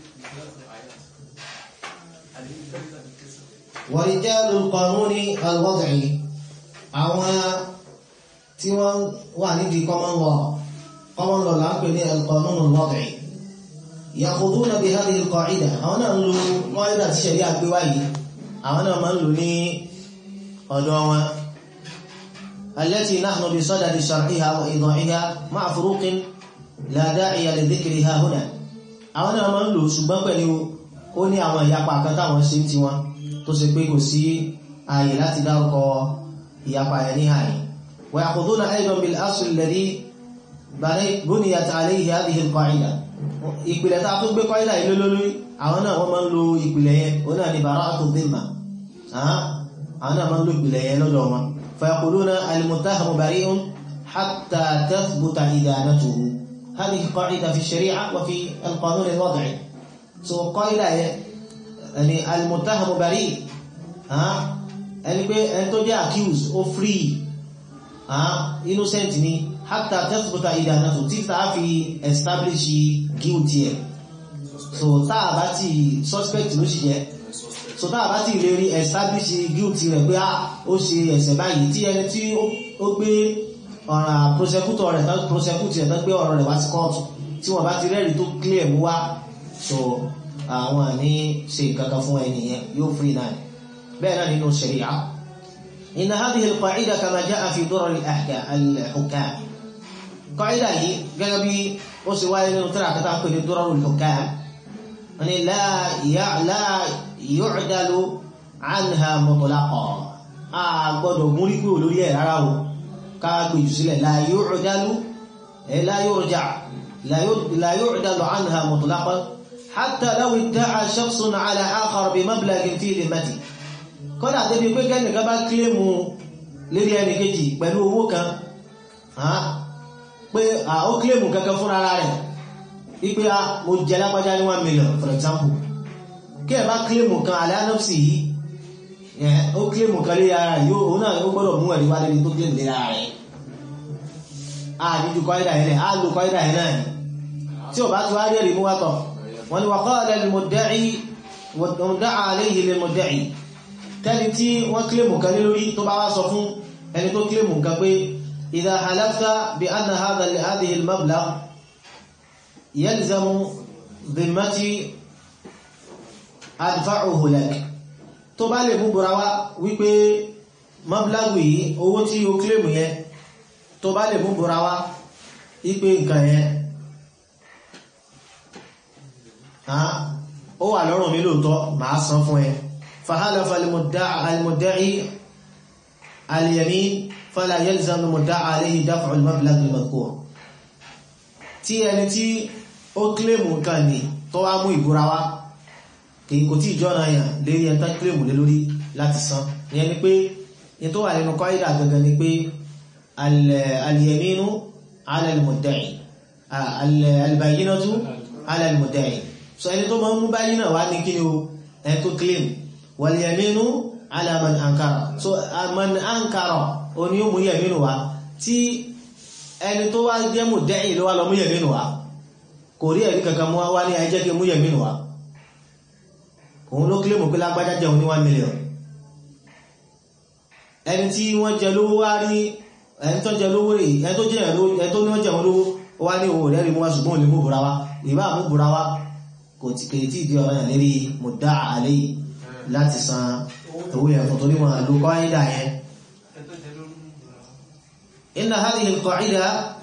ورجال القانون الوضعي àwọn tí wọ́n wà nídìí common law common law là ń pè ní القانون الوضعي يأخذون بهذه القاعدة àwọn náà ń lo قاعدة tí ṣẹ̀rí àgbéwá yìí àwọn náà máa ń lò ní ọ̀dọ̀ wọn التي نحن بصدد شرحها وإيضاحها مع فروق لا داعي لذكرها هنا àwọn náà máa ń lò ṣùgbọ́n pẹ̀lú ó ní àwọn ìyapa kan táwọn ṣe ti wọn tó ṣe pé kò sí ààyè láti dárúkọ ìyapa ẹ̀ ní ààyè ويأخذون أيضا بالأصل الذي بنيت عليه هذه القاعدة ìpìlẹ̀ tá a tún gbé kọ́ídà ilé lórí àwọn náà wọ́n máa ń lo ìpìlẹ̀ yẹn ó náà ní bara'atu dhimma àwọn náà máa ń lo ìpìlẹ̀ yẹn lọ́dọ̀ wọn فيقولون المتهم بريء حتى تثبت إدانته هذه قاعدة في الشريعة وفي القانون الوضعي so قاعدة ẹni al-muttahamu bari ẹni pé ẹni tó jẹ́ accused ó free innocent ni hatta tathbuta idanatu tí tàà fi establish guilt ẹ̀ so táà bá ti suspect ló sì jẹ́ so táà bá ti lè rí establish guilt rẹ̀ pé ó ṣe ẹ̀ṣẹ̀ báyìí tí ẹni tí ó gbé ọ̀ràn prosecutor rẹ̀ tán prosecute rẹ̀ tán gbé ọ̀rọ̀ rẹ̀ wá sí kóòtù tí wọ́n bá ti rẹ́rìí tó clear mú wá so àwọn àní ṣe kankan fún ẹni yẹn yóò free náà bẹ́ẹ̀ náà nínú sharia inna hadhihi al-qa'ida kama ja'a fi durar al-ahkam al-hukam qa'ida yìí gẹ́gẹ́ bí ó sì wáyé nínú tírà kátà pé ní durar al-hukam wani la yu'dalu anha mutlaqa a gbọ́dọ̀ múrí pé olórí ẹ̀ rárá o ká gbèjù sílẹ̀ la yu'dalu la yurja la yu'dalu anha mutlaqa hatta law idda'a shakhsun ala akhar bi mablaghin fi dhimmati kọ́dà débi pé kẹ́nìkan bá kílèmù lérí ẹni kejì pẹ̀lú owó kan pé ó kílèmù kankan fún ara rẹ̀ wípé mo jẹ lápájá ní one million for example kí ẹ bá kílèmù kan aláàánọ́sì yìí ó kílèmù kan lérí ara rẹ̀ yóò òun náà ó gbọ́dọ̀ mú ẹ̀rí wá lérí tó kílèmù lérí ara rẹ̀ a níjú kọ́ídà yẹn a lò kọ́ídà yẹn náà tí ò bá ti wá rí ẹ̀rí mú wá tọ̀ wọ́n ni wà qala lil-mudda'i wad-da'a alayhi lil-mudda'i tẹ́ni tí wọ́n kílèmù kan lé lórí tó bá wá sọ fún ẹni tó kílèmù kan pé idha halafta bi anna hadhihi al-mablagh yalzamu dhimmati adfa'uhu lak tó bá lè mú búra wá wípé mablagh yìí owó tí ó kílèmù yẹn tó bá lè mú búra wá wípé nǹkan yẹn ó wà lọ́rùn mi lóòótọ́ màá san fún ẹ فحلف المدعي المدعي اليمين فلا يلزم المدعى عليه دفع المبلغ المذكور tí ẹni tí ó kílèmù nǹkan ní tó wá mú ìbúra wá kìí kò tí ìjọ́nà yàn lérí ẹntá kílèmù lé lórí láti san ìyẹn ni pé ní tó wà nínú kọ́ídà gangan ni pé al-yaminu ala al-mudda'i al-bayyinatu ala al-mudda'i so ẹni tó máa ń mú báyìí náà wá ní kí ni o ẹni tó kílèmù wàlìyàmínú alaman ankara so man ankara o ni ó mú yẹ̀mínú wá tí ẹni tó wá jẹ́ mú dẹ́yìn ló wá lọ mú yẹ̀mínú wá kò rí ẹ̀rí kankan mú wá ní ẹjẹ́ kí mú yẹ̀mínú wá òun ló kílé mú pé lágbájá jẹun ní 1 million ẹni tí wọ́n jẹ lówó wá rí ẹni tó jẹ lówó rí ẹni tó jẹ ẹni tó ní wọ́n jẹun lówó wá ní òun rẹ̀ rí mú wá ṣùgbọ́n olè mú bùra wá ìbá mú bùra wá kò tí kèrè tí ìdí ọ̀rọ̀ yàn lérí mùdá àlẹ́ yìí láti san owó ẹ̀fọ́ torí wọn ló kọ́ ìdá yẹn inna hadhihi al-qa'ida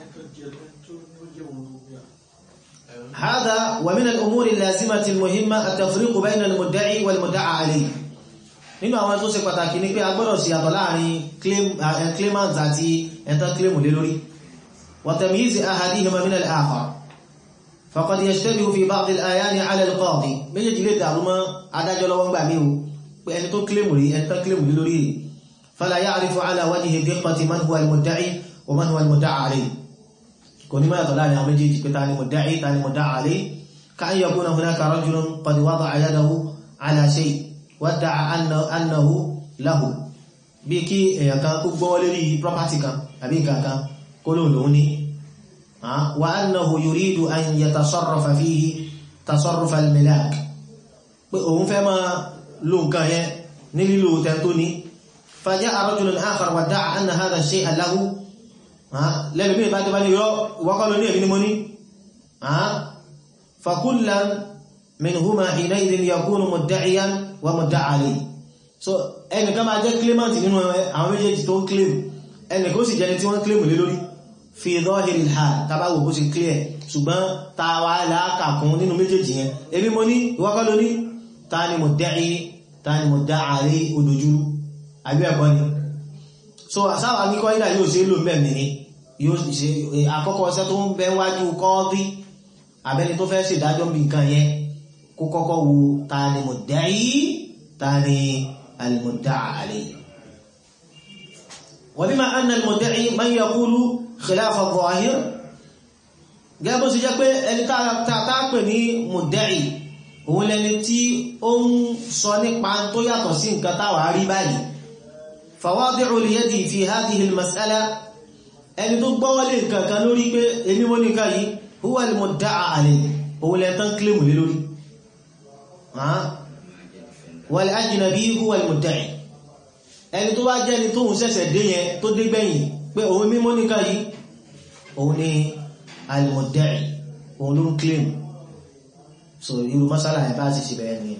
هذا ومن الأمور اللازمة المهمة التفريق بين المدعي والمدعى عليه nínú àwọn tó ṣe pàtàkì ní pé a gbọ́dọ̀ sí àtọ̀ láàrin claimant àti ẹ̀tọ́ claim lé lórí وتمييز أحدهما من الآخر فقد يشتبه في بعض الآيات على القاضي méjèèjì lè dàrú mọ́ adájọ́ lọ́wọ́ gbà mí o pé ẹni tó claim rí ẹni tó claim lé lórí rí فلا يعرف على وجه الدقة من هو المدعي ومن هو المدعى عليه kò ní máa tọ̀ láàrin àwọn méjèèjì pé ta ni mudda'i ta ni mudda'a alayh كأن يكون هناك رجل قد وضع يده على شيء وادعى أنه له bí kí èèyàn kan kó gbọ́ lérí property kan àbí nǹkan kan kó lóun lòun ní wa annahu yuridu an yatasarrafa fihi tasarruf al-milak pé òun fẹ́ máa lo nǹkan yẹn ní lílo tẹ́ntó ní faja'a rajulun akhar wadda'a anna hadha shay'a lahu lẹ́nu bí ìbá jẹba ní yọ ìwọ́kọ́ ló ní èmi ni mo ní fakullan minhuma hinaidhin yakunu mudda'iyan wa mudda'a alayhi so ẹni ká máa jẹ́ claimant nínú àwọn méjèèjì tó ń claim ẹni kó sì jẹni tí wọ́n claim lé lórí fi dhahiri al-hal tàbáwò bó ṣe clear ṣùgbọ́n tàwà láàkàkún nínú méjèèjì yẹn èmi mo ní ìwọ́kọ́ ló ní ta ni mudda'i ta ni mudda'a alayhi odòjúrú àbí ẹ̀kọ́ ni so sáwà ní kọ́ ìdá yóò ṣe lò mẹ́mì ní yóò ṣe àkọ́kọ́ ọ̀sẹ́ tó ń bẹ wájú kọ́ọ́dí abẹ́ni tó fẹ́ ṣèdájọ́ bí nǹkan yẹn kó kọ́kọ́ wo ta ni mudda'i ta ni al-mudda'a alayhi wa bima anna al-mudda'i man yaqulu khilafa adh-dhahir gẹ́gẹ́ bó ṣe jẹ́ pé ẹni tá pè ní mudda'i òun lẹni tí ó ń sọ nípa tó yàtọ̀ sí nǹkan táwà rí báyìí fawadi'u al-yadi fi hadhihi al-mas'ala ẹni tó gbọ́wọ́lé nǹkan kan lórí pé èmi mo ní nǹkan yìí huwa al-mudda'a alayhi òun lẹ́ni tán kílèmù lé lórí wal ajnabi huwa al-mudda'i ẹni tó wá jẹ́ ni tóun ṣẹ̀ṣẹ̀ dé yẹn tó dé gbẹ̀yìn pé òun mímọ́ nìkan yìí òun ni al-mudda'i òun ló ń kílèmù so irú masala ẹ̀ bá ti ṣe bẹ̀rẹ̀ ni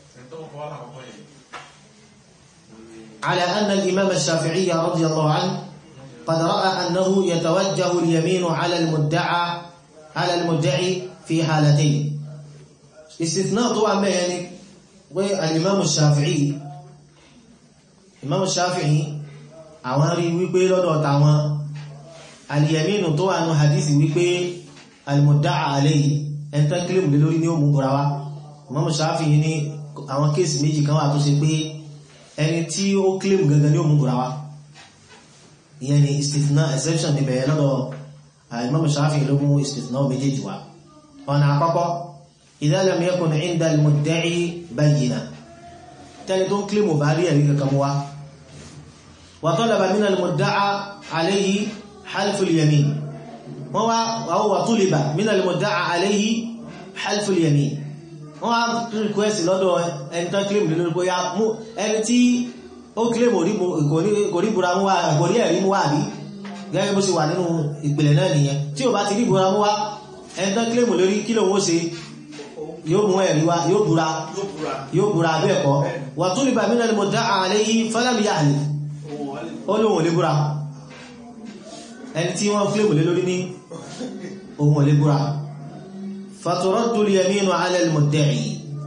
على أن الإمام الشافعي رضي الله عنه قد رأى أنه يتوجه اليمين على المدعى على المدعي في حالتين استثناء طبعا ما يعني والإمام الشافعي الإمام الشافعي àwọn rí wípé lọ́dọ̀ tàwọn alìyàmínú tó wà ní hadisi wípé alìmọ̀dáà aléyìí ẹntán kílèmù lé lórí ní òmù búra wá Imam Shafi'i ní àwọn kéèsì méjì kan wà tó ṣe pé ẹni tí ó kílèmù gangan ní òmù búra wá ìyẹn ni istithna exception ní bẹ̀rẹ̀ lọ́dọ̀ Imam Shafi'i ló mú istithna méjèèjì wá ọ̀nà àkọ́kọ́ idha lam yakun 'inda al-mudda'i bayyina tẹ́ni tó ń kílèmù bá rí ẹ̀rí kankan wá wa talaba min al-mudda'a alayhi halfu al-yamin wọ́n wá wà tuliba min al-mudda'a alayhi halfu al-yamin wọ́n wá request lọ́dọ̀ ẹni tán kílèmù lórí bóyá ẹni tí ó kílèmù kò rí búra mú wá kò rí ẹ̀rí mú wá àbí gẹ́gẹ́ bó ṣe wà nínú ìpìlẹ̀ náà nìyẹn tí ò bá ti rí búra mú wá ẹni tán kílèmù lórí kí lòun ó ṣe yóò mú ẹ̀rí wá yóò búra yóò búra bẹ́ẹ̀ kọ́ wà tuliba min al-mudda'a alayhi falam yahlif ó lóhun ò lè búra ẹni tí wọ́n kílèmù lé lórí ní ohun ò lè búra faturaddu al-yaminu ala al-mudda'i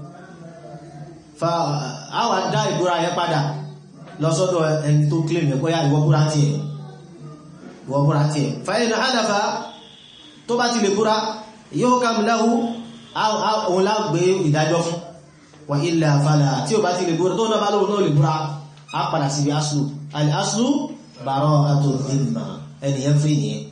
fa àwa dá ìbúra yẹn padà lọ́sọ́dọ̀ ẹni tó kílèmù yẹn bóyá ìwọ búra tiẹ̀ ìwọ búra tiẹ̀ fa in halafa tó bá ti lè búra yuhkam lahu òun lágbé ìdájọ́ fún wa illa fala tí ò bá ti lè búra tó náà bá lóhun náà lè búra á padà síbi aslu al-aslu bara'atu dhimma ẹniyàn fún ìnìyàn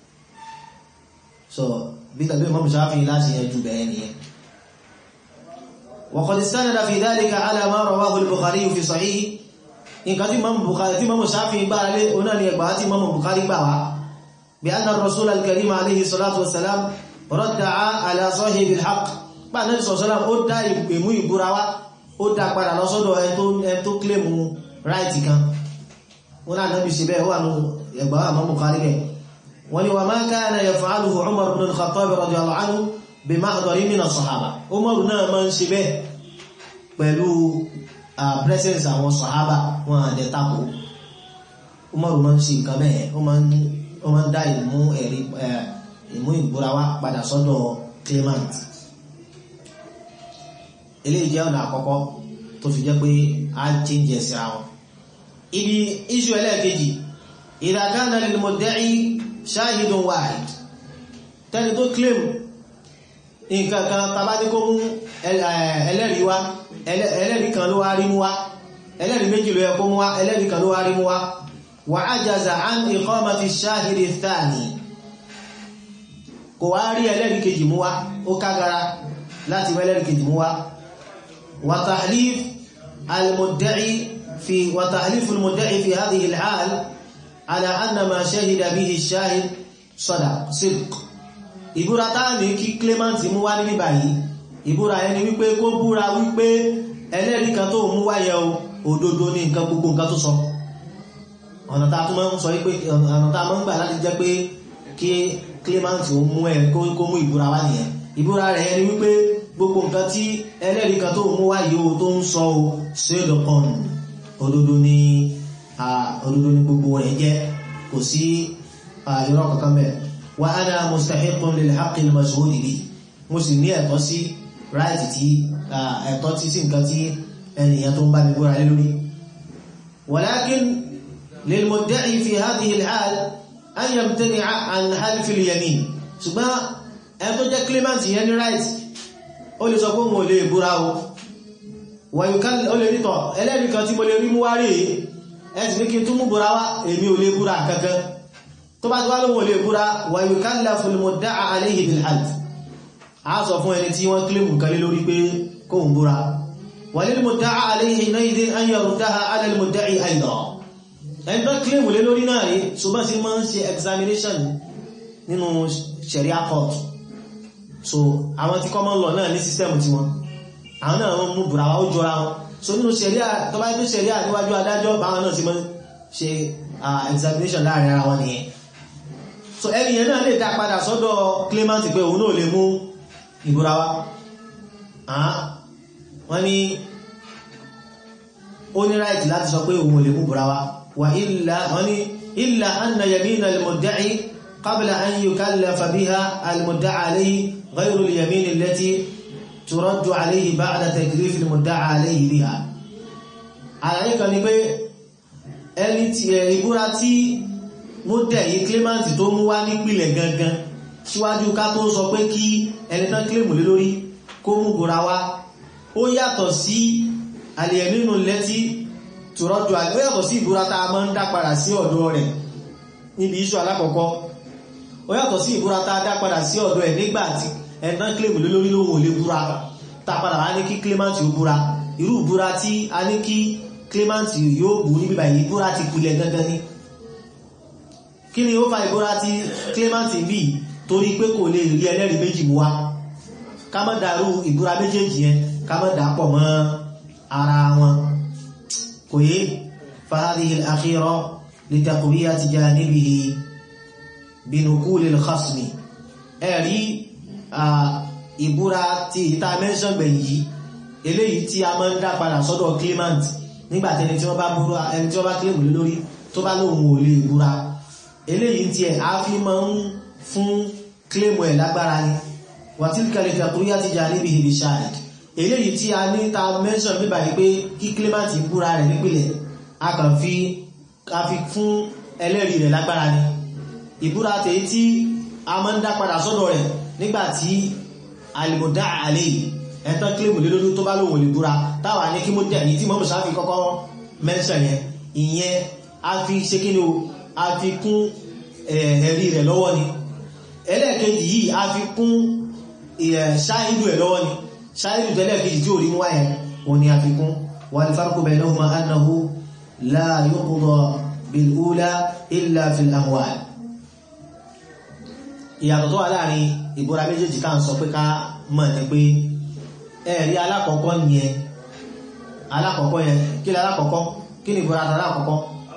so bí tàbí Imam Shafi'i láti yẹn jù bẹ̀ẹ́ nìyàn wa qad istanada fi dhalika ala ma rawahu al-Bukhari fi sahih nǹkan tí Imam Bukhari tí Imam Shafi'i gbára lé oná ni ẹgbàá tí Imam Bukhari gbà wá bí anna ar-rasul al-karim alayhi salatu wassalam radda'a ala sahibi al-haqq bá náà sọ̀sọ́lá ó dá ìmú ìbúra wá ó dá padà lọ́sọ́dọ̀ ẹni tó kílèmù ráìtì kan wọ́n náà náà bí ṣe bẹ́ẹ̀ wà ní ẹgbà àmọ́ Bukhari bẹ́ẹ̀ wọ́n ni wà máa kana yaf'aluhu Umar ibn al-Khattab radiyallahu anhu bi mahdari min as-sahaba Umar náà máa ń ṣe bẹ́ẹ̀ pẹ̀lú presence àwọn sahaba wọn àdẹ tako Umar máa ń ṣe nǹkan bẹ́ẹ̀ ó máa ń dá ìmú ẹ̀rí ìmú ìbúra wá padà sọ́dọ̀ claimant eléyìí jẹ́ ọ̀nà àkọ́kọ́ tó fi jẹ́ pé á change ẹ̀sìn àwọn ibi iṣu ẹlẹ́ẹ̀kejì idha kana lil mudda'i shahidun wahid tẹni tó claim nǹkan kan tàbá ní kó mú ẹlẹ́rìí wá ẹlẹ́rìí kan ló wá rí mú wá ẹlẹ́rìí méjì ló yẹ kó mú wá ẹlẹ́rìí kan ló wá rí mú wá wa ajaza an iqamati shahidi thani kò wá rí ẹlẹ́rìí kejì mú wá ó kágara láti ẹlẹ́rìí kejì mú wá wa tahlif al-mudda'i في وتحليف المدعي في هذه الحال على أن ما شهد به الشاهد صدق صدق ìbúra táà ní kí Clement mú wá níbí báyìí ìbúra ẹni wípé kó búra wípé ẹlẹ́rìí kan tó mú wáyẹ o òdodo ní nǹkan gbogbo nǹkan tó sọ ọ̀nà tá a tún máa ń sọ wípé ọ̀nà tá a máa ń gbà láti jẹ́ pé kí Clement ó mú ẹ kó mú ìbúra wá nìyẹn ìbúra rẹ̀ ẹni wípé gbogbo nǹkan tí ẹlẹ́rìí kan tó mú wáyẹ o tó ń sọ o ṣe é dọ̀kan òdodo ní òdodo ní gbogbo rẹ̀ jẹ́ kò sí irọ́ kankan bẹ́ẹ̀ wa ana mustahiqun lil haqqi al mashhud bi mo sì ní ẹ̀tọ́ sí ráìtì tí ẹ̀tọ́ tí sí nǹkan tí ẹnìyàn tó ń bá mi gbóra lé lórí walakin lil mudda'i fi hadhihi al hal an yamtani'a an half al yamin ṣùgbọ́n ẹni tó jẹ́ claimant yẹn ní ráìtì ó lè sọ pé òun ò lè búra o wọ̀nyíkan ó lè rítọ̀ ẹlẹ́rìí kan tí mo lè rí mú wá rí ẹ̀sì ní kí n tún mú búra wá èmi ò lè búra kankan tó bá ti wá lóhun ò lè búra wọ̀nyíkan lẹ́fún mọ̀ dá àléhì bil half a sọ fún ẹni tí wọ́n kílèmù kan lé lórí pé kó ń búra walil mudda'a alayhi naydin an yaruddaha ala al mudda'i aydan ẹni tó claim lé lórí náà rí ṣùgbọ́n sí máa ń ṣe examination nínú sharia court so àwọn tí common law náà ní system tí wọn àwọn náà wọ́n mú bùra ó jọra wọn so nínú sharia tó bá gbé sharia níwájú adájọ́ báwọn náà ti máa ń ṣe examination láàrin ara wọn nìyẹn so ẹni yẹn náà lè dá padà sọ́dọ̀ claimant pé òun náà lè mú ìbúra wá wọ́n ní ó ní right láti sọ pé òun ò lè mú ìbúra wá wà illa wọ́n ní illa anna yamina al-mudda'i qabla an yukallafa biha al-mudda'a alayhi ghayru al-yamin allati turaddu alayhi ba'da taklif al-mudda'a alayhi biha àlàyé kan ni pé ẹni tí ìbúra tí mú dẹ̀ yí claimant tó mú wá nípìlẹ̀ gangan síwájú ká tó sọ pé kí ẹni tán claim lé lórí kó mú búra wá ó yàtọ̀ sí al-yaminu allati turaddu alayhi ó yàtọ̀ sí ìbúra tá a máa ń dá padà sí ọ̀dọ̀ rẹ̀ níbi iṣu alákọ̀ọ́kọ́ ó yàtọ̀ sí ìbúra tá a dá padà sí ọ̀dọ̀ ẹ̀ nígbà tí ẹni tán claim lé lórí lóhun ò lè búra tá a padà wá ní kí claimant ó búra irú ìbúra tí a ní kí claimant yóò bú níbi báyìí ìbúra ti pilẹ̀ gangan ni kí ni ó fa ìbúra tí claimant bí torí pé kò lè rí ẹlẹ́rìí méjì mú wá ká má dàrú ìbúra méjèèjì yẹn ká má dà pọ̀ mọ́ ara wọn kò yé fahadihi al-akhira li taqwiyati janibihi binukuli al-khasmi ẹ̀rí ìbúra tí ìta mẹ́sàn gbẹ̀yìn eléyìí tí a máa ń dá padà sọ́dọ̀ claimant nígbàtí ẹni tí wọ́n bá búra ẹni tí wọ́n bá claim lé lórí tó bá lóhun ò lè búra eléyìí tí ẹ̀ á fi máa ń fún claim ẹ̀ lágbára ni wàtílkà lè tàkúríyá ti jà níbi ìbí ṣáàdì eléyìí tí a ní ta mention bíbà yìí pé kí claimant búra rẹ̀ nípìnlẹ̀ a kàn fi a fi fún ẹlẹ́rìí rẹ̀ lágbára ni ìbúra tèyí tí a máa ń dá padà sọ́dọ̀ rẹ̀ nígbàtí alìmọ̀dá àlè ẹ̀tọ́ claim lé lórí tó bá lóhun ò lè búra táwa ní kí mo dẹ̀ ní tí mọ́mù sáfì kọ́kọ́ mention yẹn ìyẹn a fi ṣe kí ni o a fi kún ẹ̀rí rẹ̀ lọ́wọ́ ni ẹlẹ́ẹ̀kejì yìí a fi kún ṣáìdù ẹ̀ lọ́wọ́ ni ṣáìdù tẹ́lẹ̀kejì tí ò rí wá ẹ̀ o ni a fi kún wal farqu baynahuma annahu la yuqda bil ula illa fil amwal ìyàtọ̀ tó wà láàrin ìbúra méjèèjì ká ń sọ pé ká mọ̀ ní pé ẹ̀rí alákọ̀ọ́kọ́ yẹn alákọ̀ọ́kọ́ yẹn kí ni alákọ̀ọ́kọ́ kí ni ìbúra tàbí alákọ̀ọ́kọ́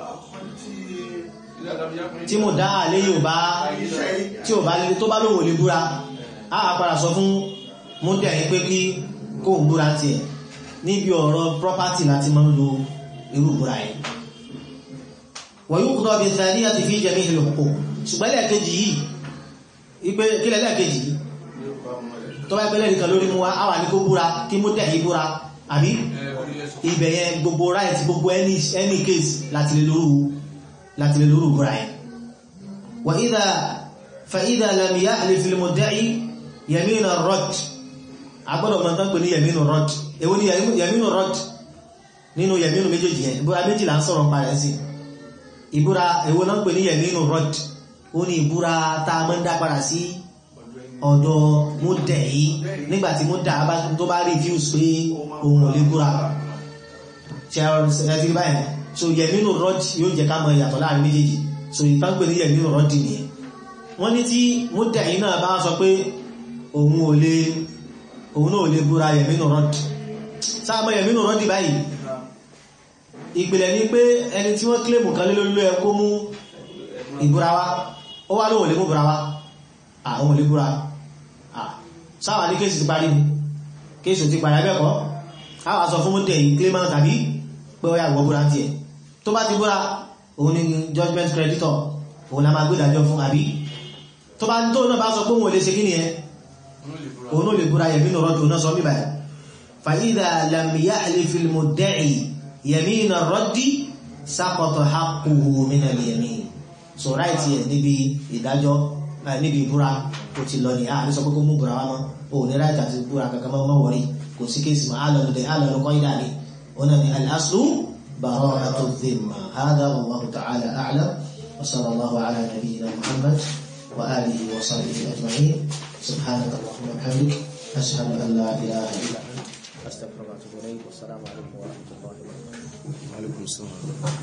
tí mo dá àlé yóò bá tí ò bá lè tó bá lówó lè búra a àpàdà sọ fún mú tẹ̀yìn pé kí kó ń búra tiẹ̀ níbi ọ̀rọ̀ property láti máa ń lo irú búra yìí wọ́n yóò kúrò bí sáré àti fi jẹ́mí ìlú òkú ṣùgbọ́n lẹ́ẹ̀kejì yìí ipe kílẹ̀ lẹ́ẹ̀kejì yìí tó bá pẹ́lẹ́ nìkan lórí mú wa a wà ní kó búra kí mú tẹ̀yìn búra àbí ibẹ̀ yẹn gbogbo right gbogbo any any case láti lè lóru láti lè lóru búra yẹn wà ìdá fa ìdá lam yahlif fil mudda'i yamin ar-radd agbọ́dọ̀ mọ̀ tán pè ní yamin ar-radd èwo ni yamin ar-radd nínú yamin méjèèjì yẹn ìbúra méjì là ń sọ̀rọ̀ pa rẹ̀ sí ìbúra èwo náà pè ní yamin ar-radd ó ní ìbúra tá a mọ́ ń dá padà sí ọ̀dọ̀ múdẹ̀ yìí nígbàtí múdà tó bá refuse pé ohun ò lè búra ṣe báyìí so yẹ̀mínú rọ́dì yóò jẹ ká mọ ìyàtọ̀ láàrin méjèèjì so ìtànpẹ̀ ní yẹ̀mínú rọ́dì nìyẹn wọ́n ní tí múdẹ̀ yìí náà bá sọ pé òun ò lè òun náà ò lè búra yẹ̀mínú rọ́dì sáàmọ́ yẹ̀mínú rọ́dì báyìí ìpìlẹ̀ ni pé ẹni tí wọ́n kílèmù kan lé lórí ẹ kó mú ìbúra wá ó wá lóhun lè mú búra wá àwọn ò lè búra sáwà ní kéèsì ti parí ni kéèsì ti parí abẹ́kọ́ àwà sọ fún mú tẹ̀ claimant tàbí pé ó yà wọ́ búra tiẹ̀ tó bá ti búra òun ni judgment creditor òun la máa gbé ìdájọ́ fún àbí tó bá tó náà bá sọ pé òun ò lè ṣe kí nìyẹn òun ò lè búra yẹ̀mínú rọ́dù náà sọ mí báyìí fa idha lam yahlif al-mudda'i yamina ar-raddi saqata haqquhu min al-yamin so right yẹ níbi ìdájọ́ níbi ìbúra kò ti lọ ní àárín sọ pé kó mú búra wá mọ́ òun ní right àti búra kankan mọ́ mọ́ wọ̀rí kò sí kéèsì mọ́ àlọ́ lọ́dẹ àlọ́ lọ́kọ́ ìdá ni òun náà ni al-aslu bara'atu dhimma hadha wallahu ta'ala a'lam wa sallallahu ala nabiyyina muhammad wa alihi wa sahbihi ajma'in subhanaka allahumma wa bihamdik ashhadu an la ilaha illa anta astaghfiruka wa atubu ilayk wassalamu alaikum wa rahmatullahi wa barakatuh Alaikum salaam.